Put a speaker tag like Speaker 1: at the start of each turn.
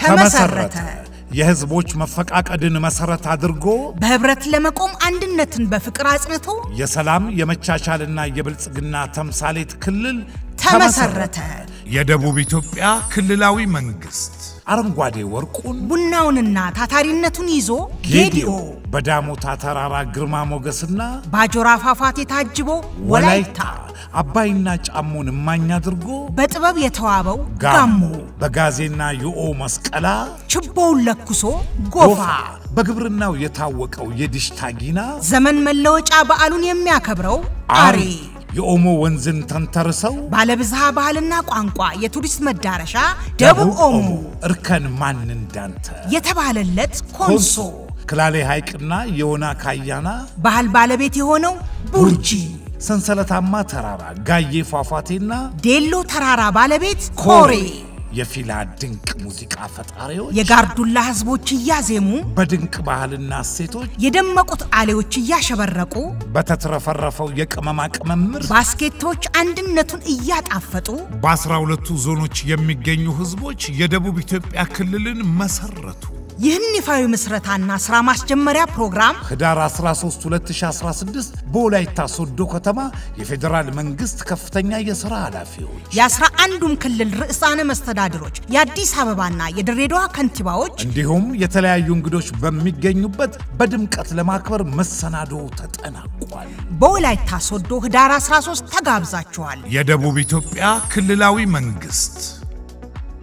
Speaker 1: ተመሰረተ። የህዝቦች መፈቃቀድን መሰረት አድርጎ
Speaker 2: በህብረት ለመቆም አንድነትን በፍቅር አጽንቶ
Speaker 1: የሰላም የመቻቻልና የብልጽግና ተምሳሌት ክልል
Speaker 2: ተመሰረተ።
Speaker 1: የደቡብ ኢትዮጵያ ክልላዊ መንግስት አረንጓዴ ወርቁን
Speaker 2: ቡናውንና ታታሪነቱን ይዞ
Speaker 1: ጌዲኦ በዳሞታ ተራራ ግርማ ሞገስና
Speaker 2: ባጆራ ፏፏቴ ታጅቦ
Speaker 1: ወላይታ
Speaker 2: ወላይታ
Speaker 1: አባይና ጫሞን እማኝ አድርጎ
Speaker 2: በጥበብ የተዋበው
Speaker 1: ጋሞ
Speaker 2: ጋሞ
Speaker 1: በጋዜና ዩኦ መስቀላ
Speaker 2: ችቦውን ለኩሶ ጎፋ
Speaker 1: በግብርናው የታወቀው የዲሽታ ጊና
Speaker 2: ዘመን መለወጫ በዓሉን የሚያከብረው አሬ
Speaker 1: የኦሞ ወንዝን ተንተርሰው
Speaker 2: ባለብዝሃ ባህልና ቋንቋ የቱሪስት መዳረሻ ደቡብ ኦሞ
Speaker 1: እርከን ማን እንዳንተ
Speaker 2: የተባለለት ኮንሶ
Speaker 1: ኮንሶ ክላሌ ሐይቅና የወና ካያና
Speaker 2: ባህል ባለቤት የሆነው ቡርጂ
Speaker 1: ሰንሰለታማ ተራራ ጋዬ ፏፏቴና
Speaker 2: ዴሎ ተራራ ባለቤት ኮሬ
Speaker 1: የፊላ ድንቅ ሙዚቃ ፈጣሪዎች
Speaker 2: የጋርዱላ ህዝቦች እያዜሙ
Speaker 1: በድንቅ ባህልና እሴቶች
Speaker 2: የደመቁት አሌዎች እያሸበረቁ
Speaker 1: በተትረፈረፈው የቅመማ ቅመም ምርት
Speaker 2: ባስኬቶች አንድነቱን እያጣፈጡ
Speaker 1: በአስራ ሁለቱ ዞኖች የሚገኙ ህዝቦች የደቡብ ኢትዮጵያ ክልልን መሰረቱ።
Speaker 2: ይህን ይፋዊ ምስረታና ሥራ ማስጀመሪያ ፕሮግራም
Speaker 1: ህዳር 13 2016 በወላይታ ሶዶ ከተማ የፌዴራል መንግስት ከፍተኛ የሥራ ኃላፊዎች
Speaker 2: የአስራ አንዱም ክልል ርዕሳነ መስተዳድሮች የአዲስ አበባና የድሬዳዋ ከንቲባዎች
Speaker 1: እንዲሁም የተለያዩ እንግዶች በሚገኙበት በድምቀት ለማክበር መሰናዶ ተጠናቋል።
Speaker 2: በወላይታ ሶዶ ህዳር 13 ተጋብዛችኋል።
Speaker 1: የደቡብ ኢትዮጵያ ክልላዊ መንግስት